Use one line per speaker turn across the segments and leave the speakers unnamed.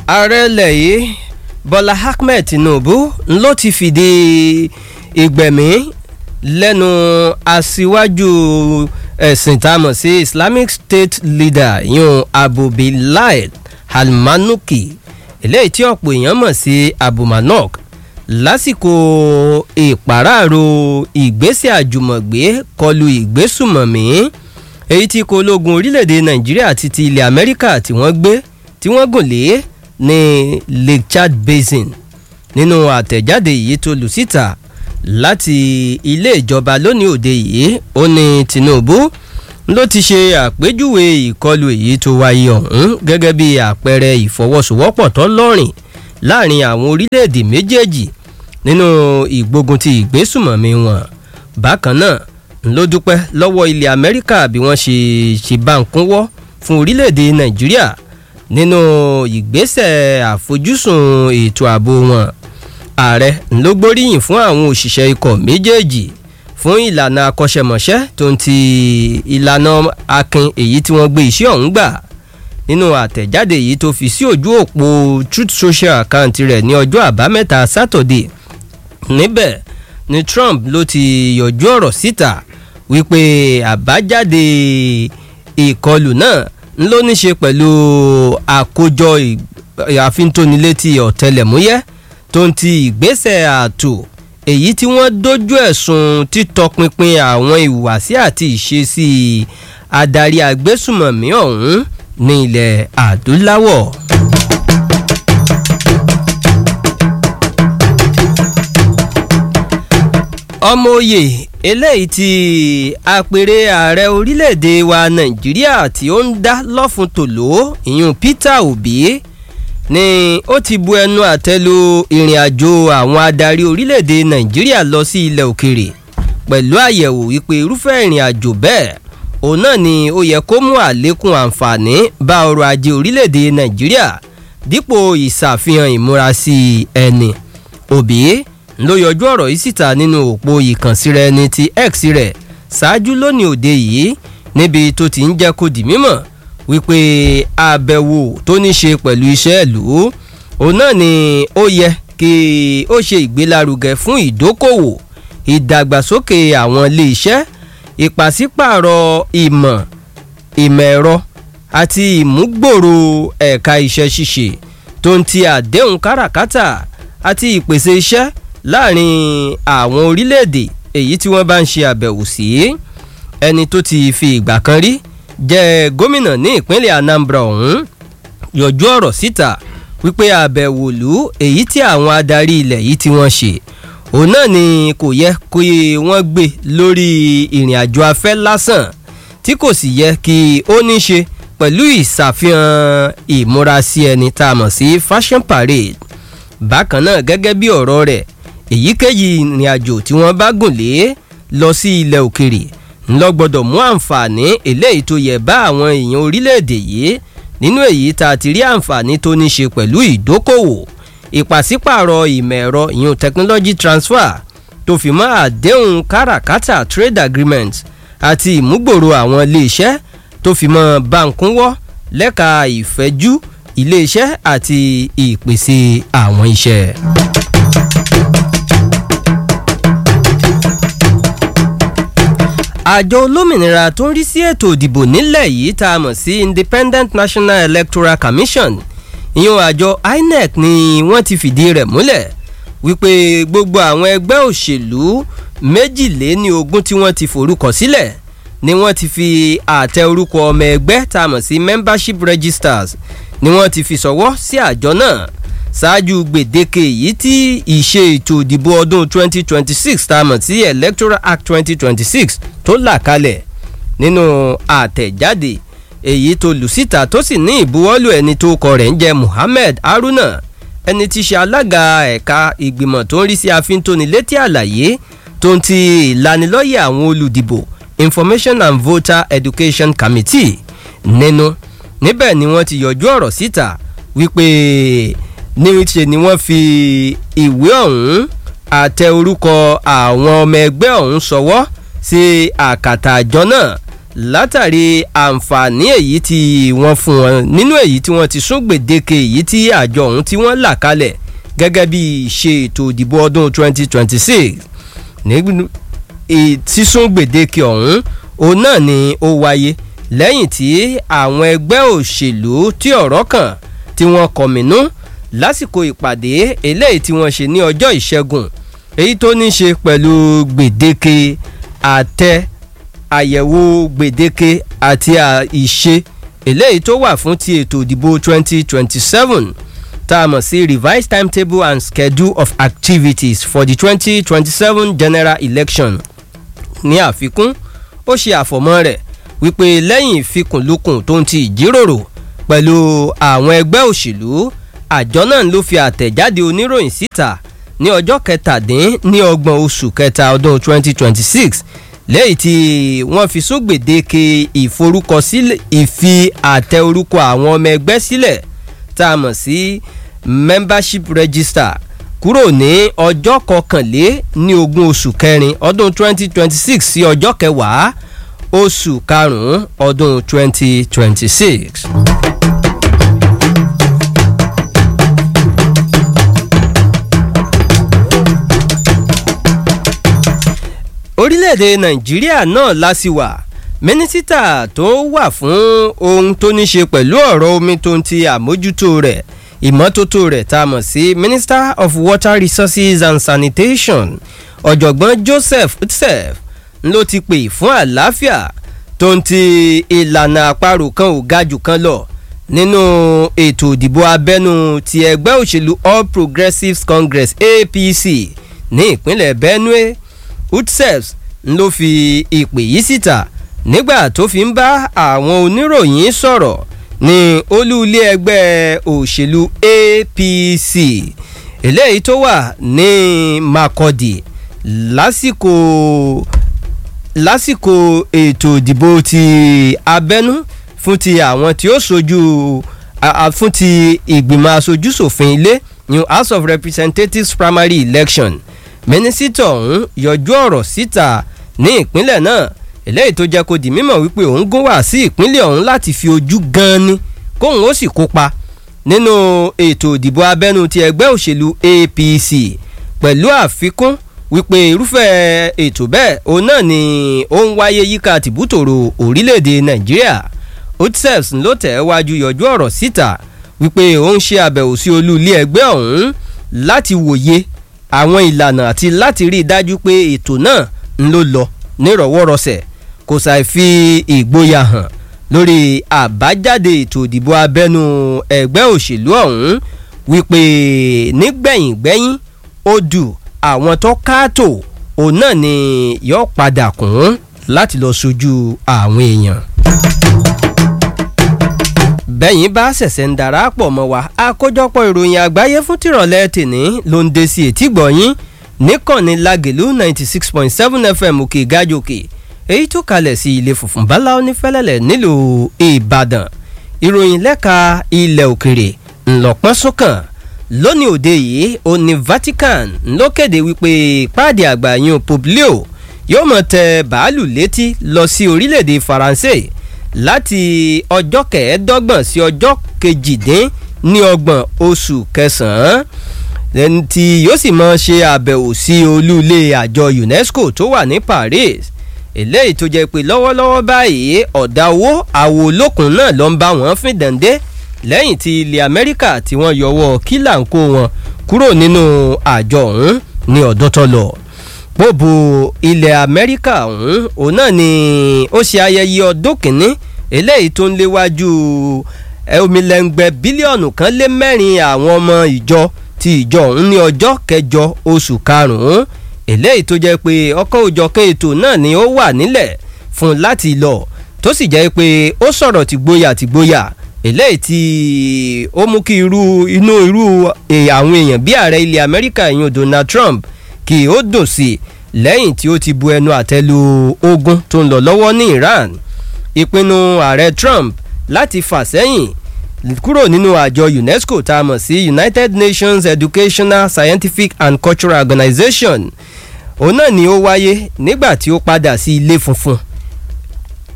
ààrẹ ilẹ̀ yìí bọ́lá ahmed tinubu ló ti fìdí ìgbẹ̀mí lẹ́nu aṣíwájú ẹ̀sìn tá a mọ̀ sí islamic state leader yun abu bilal almanuki eléyìí tí ọ̀pọ̀ èèyàn mọ̀ sí abu manok lásìkò ìpàráàrò ìgbésẹ̀ àjùmọ̀gbé kọlu ìgbésùmọ̀mí èyí tí kò ológun orílẹ̀-èdè nàìjíríà àti ti ilẹ̀ amẹ́ríkà tí wọ́n gbé tí wọ́n gùn lé ní lake chad basin nínú àtẹ̀jáde yìí tó lù síta láti ilé ìjọba lónìí òde yìí ó ní tinubu ló ti ṣe àpéjúwe ìkọlù èyí tó wáyé ọ̀hún gẹ́gẹ́ bí àpẹẹrẹ ìfọwọ́sowọ́pọ̀ tó lọ́rìn láàrin àwọn orílẹ̀-èdè méjèèjì nínú ìgbógun ti ìgbésùmọ̀mí wọn bákan náà ló dúpẹ́ lọ́wọ́ ilẹ̀ amẹ́ríkà bí wọ́n ṣe ṣe bá ń kúnwọ́ fún orílẹ̀-èdè nàìjíríà nínú ìgbésẹ̀ àfojúsùn ètò ààbò wọn ààrẹ ló gbóríyìn fún àwọn òṣìṣẹ́ ikọ̀ méjèèjì fún ìlànà akọ́ṣẹ́mọṣẹ́ tó ń ti ìlànà akin èyí tí wọ́n gbé iṣẹ́ ọ̀hún gbà nínú àtẹ̀jáde yìí tó fi sí ojú òpó truth social account rẹ̀ ní ọjọ́ àbámẹ́ta saturday níbẹ̀ ni trump ló ti yọjú ọ̀rọ̀ síta wípé àbájáde ìkọlù náà ló ní ṣe pẹ̀lú àkójọ àfintónilétí ọ̀tẹlẹ̀múyẹ́ tó ń ti ìgbésẹ̀ ààtò èyí tí wọ́n dojú ẹ̀sùn títọpinpin àwọn ìhùwàsí àti ìṣesí adarí agbésùmọ̀mí ọ̀hún ní ilẹ̀ adúláwọ̀. ọmọ oyè eléyìí tí apèrè ààrẹ orílẹ̀-èdè wa nàìjíríà tí ó ń dá lọ́fun tòló ìyún peter obi ni ó ti bu ẹnu àtẹ́lu ìrìn àjò àwọn adarí orílẹ̀-èdè nàìjíríà lọ sí ilẹ̀ òkèrè pẹ̀lú àyẹ̀wò wípé irúfẹ́ ìrìn àjò bẹ́ẹ̀ òun náà ni ó yẹ kó mú àlékún àǹfààní bá ọrọ̀ ajé orílẹ̀-èdè nàìjíríà dípò ìṣàfihàn ìmúrasí ẹni òbí ló yọjú ọ̀rọ̀ yìí síta nínú òpó ìkànsíra ẹni ti x rẹ̀ ṣáájú lónìí òde yìí níbi tó ti ń jẹ́ kó di mímọ̀ wípé àbẹ̀wò tó ní ṣe pẹ̀lú iṣẹ́ ìlú òun náà ni ó yẹ kí ó ṣe ìgbélárugẹ fún ìdókòwò ìdàgbàsókè àwọn ilé iṣẹ́ ìpàsípààrọ̀ ìmọ̀ ìmọ̀ ẹ̀rọ àti ìmúgbòòrò ẹ̀ka iṣẹ́ ṣíṣe tó ń ti àdéhùn káràkátà àti ìpèsè iṣẹ́ láàrin àwọn orílẹ̀-èdè èyí tí wọ́n bá ń ṣe àbẹ̀wò sí ẹni tó ti fi ìgbà kan rí jẹ́ gómìnà ní ìpínlẹ̀ anambra ọ̀hún yọjú ọ̀rọ̀ síta wípé àbẹ̀wò lù èyí tí àwọn adarí ilẹ̀ yìí tí wọ́n ṣe òun náà ni kò yẹ kí wọ́n gbé lórí ìrìn àjò afẹ́ lásán tí kò sì yẹ kí ó ní ṣe pẹ̀lú ìṣàfihàn ìmúrasí ẹni tá a mọ̀ sí fashion parade bákan náà gẹ́gẹ́ bí ọ̀rọ̀ rẹ̀ èyíkéyìí ìrìn àjò tí wọ́n bá gùn lé lọ sí ilẹ̀ òkèrè ńlọ gbọ́dọ̀ mú àǹfààní eléyìí tó yẹ bá àwọn èèyàn orílẹ̀-èdè yìí nínú èyí tá a ti rí àǹfààní tó ní ṣe pẹ̀lú ìdókòwò ìpàsípààrọ̀ ìmọ̀ ẹ̀rọ ìyún technology transfer tó fi mọ́ àdéhùn káràkátà trade agreement àti ìmúgbòòrò àwọn iléeṣẹ́ tó fi mọ́ báńkúnwọ́ lẹ́ka ìfẹ́jú iléeṣẹ́ àti ìpèsè àwọn iṣẹ́. àjọ olómìnira tó ń rí sí ètò ìdìbò nílẹ̀ yìí tá a mọ̀ sí independent national electoral commission ìyẹn àjọ inec ni wọ́n ti fìdí rẹ̀ múlẹ̀ wípé gbogbo àwọn ẹgbẹ́ òṣèlú méjìléní ogún tí wọ́n ti forúkọ sílẹ̀ ni wọ́n ti fi àtẹ orúkọ ọmọ ẹgbẹ́ tá a mọ̀ sí membership registers ni wọ́n ti fi sọ̀wọ́ sí àjọ náà ṣáájú gbèdéke yìí tí ìṣe ètò ìdìbò ọdún 2026 tá a mọ̀ sí electoral act 2026 tó là kalẹ̀ nínú àtẹ̀jáde èyí tó lù síta tó sì ní ìbuwọ́lù ẹni tó kọ rẹ̀ ń jẹ́ muhammed haruna ẹni tí ṣe alága ẹ̀ka ìgbìmọ̀ tó ń rí sí àfintónilétí àlàyé tó ń ti ìlanilọ́yẹ̀ àwọn olùdìbò information and voter education committee nínú níbẹ̀ ni wọ́n ti yọjú ọ̀rọ̀ síta wípé níṣe ni wọ́n fi ìwé ọ̀hún àtẹ orúkọ àwọn ọmọ ẹgbẹ́ ọ̀hún sọwọ́ sí àkàtà àjọ náà látàrí àǹfààní èyí tí wọ́n fún wọn nínú èyí tí wọ́n ti sún gbèdéke èyí tí àjọ ọ̀hún tí wọ́n là kalẹ̀ gẹ́gẹ́ bí ṣe ètò ìdìbò ọdún 2026 ní sísún gbèdéke ọ̀hún òun náà ni ó wáyé lẹ́yìn tí àwọn ẹgbẹ́ òṣèlú tí ọ̀rọ̀ kàn tí wọ́n kọ̀mínú lásìkò ìpàdé eléyìí tí wọ́n ṣe ní ọjọ́ ìṣẹ́gun èyí tó ní ṣe pẹ̀lú gbèdéke àtẹ àyẹ̀wò gbèdéke àti ìṣe eléyìí tó wà fún ti ètò ìdìbò 2027 tá a mọ̀ sí revised timetable and schedule of activities for the 2027 general election ní àfikún ó ṣe àfọ̀mọ́ rẹ̀ wípé lẹ́yìn ìfikùnlukùn tó ń ti ìjíròrò pẹ̀lú àwọn ẹgbẹ́ òṣèlú àjọ náà ló fi àtẹ̀jáde oníròyìn síta ní ọjọ́ kẹtàdín ní ọgbọ̀n oṣù kẹta ọdún 2026 lẹ́yìn tí wọ́n fi sún gbèdéke ìforúkọsílẹ̀ ìfi àtẹ orúkọ àwọn ọmọ ẹgbẹ́ sílẹ̀ tá a mọ̀ sí membership register kúrò ní ọjọ́ kọkànlé ní ogún oṣù kẹrin ọdún 2026 sí ọjọ́ kẹwàá oṣù karùn-ún ọdún 2026. orílẹ̀-èdè nàìjíríà náà lásìwà mínísítà tó wà fún ohun tó ní ṣe pẹ̀lú ọ̀rọ̀ omi tó ń ti àmójútó rẹ̀ ìmọ́tótó rẹ̀ tá a mọ̀ sí minister of water resources and sanitation ọ̀jọ̀gbọ́n joseph utsef ló ti pè fún àlàáfíà tó ń ti ìlànà àparò kan ò ga jù kan lọ nínú ètò ìdìbò abẹ́nú ti ẹgbẹ́ òṣèlú all progressives congress apc ní ìpínlẹ̀ benue utsef ló fi ìpè yìí síta nígbà tó fi ń bá àwọn oníròyìn sọ̀rọ̀ ní olú ilé ẹgbẹ́ òṣèlú apc eléyìí tó wà ní makurdi lásìkò lásìkò ètò ìdìbò ti abẹ́nú fún ti àwọn tí ó sojú fún ti ìgbìmọ̀ aṣojúṣòfin ilé new house of representatives primary election mínísítà ọ̀hún yọjú ọ̀rọ̀ síta ní ìpínlẹ̀ náà eléyìí tó jẹ́ kó di mímọ̀ wípé òun gún wá sí ìpínlẹ̀ ọ̀hún láti fi ojú gan ni kóun ó sì kópa nínú ètò ìdìbò abẹ́nú ti ẹgbẹ́ òṣèlú apc pẹ̀lú àfikún wípé irúfẹ́ ètò bẹ́ẹ̀ òun náà ni ó ń wáyé yíká tìbútòrò orílẹ̀-èdè nàìjíríà otsefs ló tẹ̀ wájú yọjú ọ̀rọ̀ síta wípé ó ń ṣe àbẹ̀wò sí olú ilé ẹgbẹ́ ọ̀hún láti wòye àwọn ìlànà àti láti rí i dájú pé ètò náà ń ló lọ nírọ̀wọ́rọsẹ̀ kò ṣàì fi ìgboyà hàn lórí àbájáde ètò ìdìbò abẹ́nú ẹgbẹ́ òṣèlú ọ̀hún wípé nígbẹ̀yìngbẹ́yìn ó dù àwọn tó káàtó òun náà ni yóò padà kún láti lọ sojú àwọn èèyàn bẹ́yìn bá ṣẹ̀ṣẹ̀ ń darapọ̀ mọ́ wa àkójọpọ̀ ìròyìn àgbáyé fún tìrọ̀lẹ́ tèní ló ń dé sí etí gbọ̀nyìn níkànnì lágèlú ninety six point seven fm òkè gájòkè èyí tó kalẹ̀ sí ilé funfun bala onífẹ́lẹ́lẹ̀ nílùú ìbàdàn ìròyìn lẹ́ka ilẹ̀ òkèrè ńlọpọ́n sókàn lónìí òde yìí ó ní vatican ló kéde wípé páàdì àgbà yun poplio yóò mọ̀ tẹ bàálù létí lọ sí orílẹ̀-èdè faransé láti ọjọ́ kẹẹ̀ẹ́dọ́gbọ̀n sí ọjọ́ kejìdín ní ọgbọ̀n oṣù kẹsàn-án tí yóò sì mọ ṣe àbẹ̀wò sí olú ilé àjọ unesco tó wà ní paris eléyìí tó jẹ́ pé lọ́wọ́lọ́wọ́ báyìí ọ̀dà owó àwo olókùn náà ló ń bá wọn fín dàndé lẹ́yìn tí ilẹ̀ amẹ́ríkà tí wọ́n yọwọ́ kílà ń kó wọn kúrò nínú àjọ ọ̀hún ní ọ̀dọ́ tó lọ pòbù ilẹ̀ amẹ́ríkà ọ̀hún òun náà ni ó ṣe ayẹyẹ ọdún kìíní eléyìí tó ń léwájú omilẹ̀ngbẹ̀ bílíọ̀nù kan lé mẹ́rin àwọn ọmọ ìjọ ti ìjọ ọ̀hún ní ọjọ́ kẹjọ oṣù karùn-ún eléyìí tó jẹ́ pé ọkọ̀ òjọ̀kan ètò náà ni ó wà nílẹ̀ fún láti lọ tó sì jẹ́ pé ó sọ̀rọ̀ tìgboyà tìgboyà eléyìí tí ó mú kí irú inú irú àwọn èèyàn bí ààrẹ ilẹ̀ amẹ́ríkà ìyún donald trump kí ó dùn sí i lẹ́yìn tí ó ti bu ẹnu àtẹ́lu ogun tó ń lọ lọ́wọ́ ní iran ìpinnu ààrẹ trump láti fà sẹ́yìn kúrò nínú àjọ unesco tá a mọ̀ sí united nations educational scientific and cultural organization òun náà ni ó wáyé nígbà tí ó padà sí ilé funfun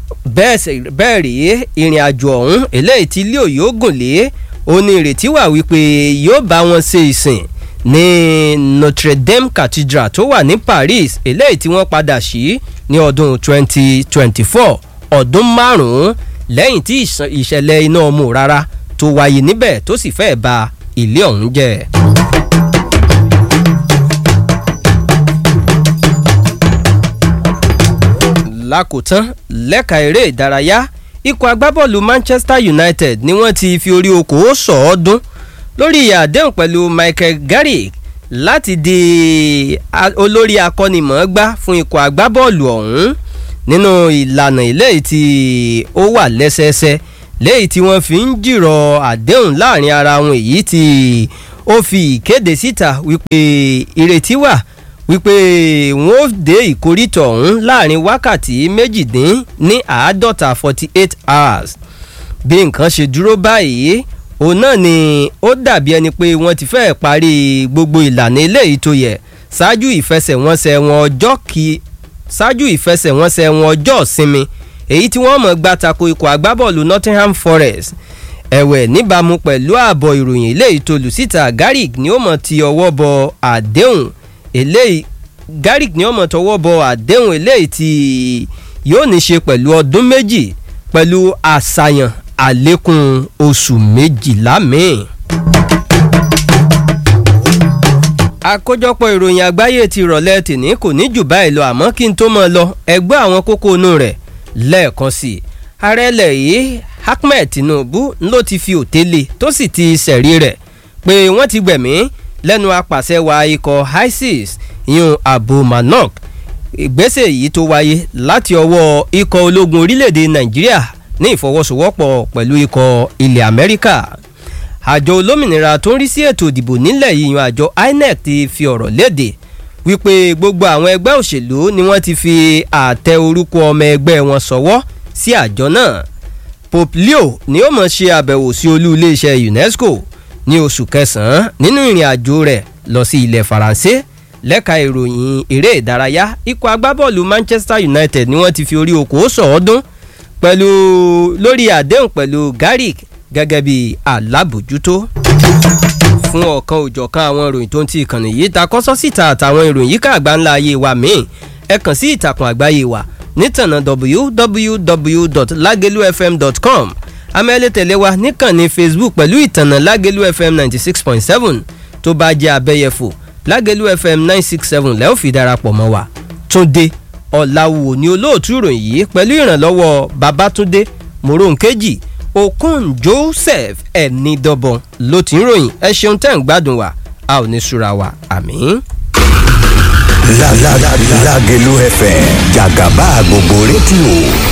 bẹ́ẹ̀ rí ìrìn àjò ọ̀hún eléyìí tí ilé òye ogun lé ó ní ìrètí wà wípé yóò bá wọn ṣe ìsìn ní Notre Dame Cathedral tó wà ní Paris eléyìí tí wọ́n padà sí ní ọdún 2024 ọdún márùn-ún lẹ́yìn tí ìṣẹ̀lẹ̀ iná ọmọ rárá tó wáyé níbẹ̀ tó sì fẹ́ẹ̀ ba ilé ọ̀hún jẹ́. lákòótán lẹ́ka eré ìdárayá ikọ̀ agbábọ́ọ̀lù Manchester United ni wọ́n ti fi orí okòó sọ̀ọ́dún lórí àdéhùn pẹ̀lú Michael Carrick láti di olórí akọ́nimọ̀ọ́gbá fún ikọ̀ agbábọ́ọ̀lù ọ̀hún nínú ìlànà eléyìí tí ó wà lẹ́sẹẹsẹ léyìí tí wọ́n fi ń jìrọ̀ àdéhùn láàrin ara wọn èyí tí ó fi ìkéde síta wípé ìrètí wà wípé wọn ó dé ìkórìtọ̀ ọ̀hún láàrin wákàtí méjìdín ní àádọ́ta forty eight hours bí nǹkan ṣe dúró báyìí òun náà ni ó dàbí ẹni pé wọ́n ti fẹ́ẹ̀ parí gbogbo ìlànà eléyìí tó yẹ ṣáájú ìfẹsẹ̀wọnsẹ̀ wọn ọjọ́ kí ṣáájú ìfẹsẹ̀wọnsẹ̀ wọn ọjọ́ ìsinmi èyí tí wọ́n mọ̀ gbá tako ikọ̀ agbábọ́ọ̀lù Nottingham Forest ẹ̀wẹ̀ níbàámu pẹ̀lú ààbọ̀ ìròyìn eléyìí tó lù síta Carrick ni ó mọ̀ ti ọwọ́ bọ àdéhùn eléyìí Carrick ni ó mọ̀ tọwọ́ bọ àdéhùn eléyìí tí yóò ní ṣe pẹ̀lú ọdún méjì pẹ̀lú àṣàyàn àlékún oṣù méjìlá míì. àkójọpọ̀ ìròyìn àgbáyé ti rọ̀lẹ́ tìní kò ní jù báyìí lọ àmọ́ kí n tó mọ̀ lọ ẹgbẹ́ àwọn kókó inú rẹ̀ lẹ́ẹ̀kan sí i ààrẹ ilẹ̀ yìí Ahmed Tinubu ló ti fi òtélé tó sì ti ṣẹ̀rí rẹ̀ pé wọ́n ti gbẹ̀mí lẹ́nu apàṣẹwà ikọ̀ ISIS ìyún Abu Manok ìgbésẹ̀ yìí tó wáyé láti ọwọ́ ikọ̀ ológun orílẹ̀-èdè Nàìjíríà ní ìfọwọ́sowọ́pọ̀ pẹ̀lú ikọ̀ ilẹ̀ Amẹ́ríkà àjọ olómìnira tó ń rí sí ètò ìdìbò nílẹ̀ yìí yan àjọ INEC ti fi ọ̀rọ̀ léde wípé gbogbo àwọn ẹgbẹ́ òṣèlú ni wọ́n ti fi àtẹ orúkọ ọmọ ẹgbẹ́ wọn sọwọ́ sí àjọ náà Pope Leo ni ó mọ̀ ṣe àbẹ̀wò sí olú iléeṣẹ́ UNESCO ní oṣù kẹsàn-án nínú ìrìn àjò rẹ̀ lọ sí ilẹ̀ Faransé lẹ́ka ìròyìn eré ìdárayá ikọ̀ agbábọ́ọ̀lù Manchester United ni wọ́n ti fi orí okòó sọ̀ọ́dún pẹ̀lú lórí àdéhùn pẹ̀lú Carrick gẹ́gẹ́ bí alábòjútó fún ọ̀kan òjọ̀kan àwọn ìròyìn tó ń ti ìkànnì yìí ta kọ́sọ́ síta àtàwọn ìròyìn yíká àgbáńlá ayé wa míì ẹ kàn sí ìtàkùn àgbáyé wa nítànà www.lagelufm.com amẹ́lẹ́ tẹ̀lé wa níkànnì Facebook pẹ̀lú ìtànà Lágelú FM ninety six point seven tó bá jẹ́ abẹ́yẹfò Lágelú FM nine six seven lẹ́ẹ̀ fi darapọ̀ mọ́ wa Túndé Ọ̀làwò ni olóòtú ìròyìn yìí pẹ̀lú ìrànlọ́wọ́ Babátúndé Moronkeji Okun Joseph Ẹnidọ́bọ̀n ló ti ń ròyìn ẹ ṣeun tẹ́ ń gbádùn wa a ò ní súra wa àmín.
Lágelú FM jàgàbá gbogbo rédíò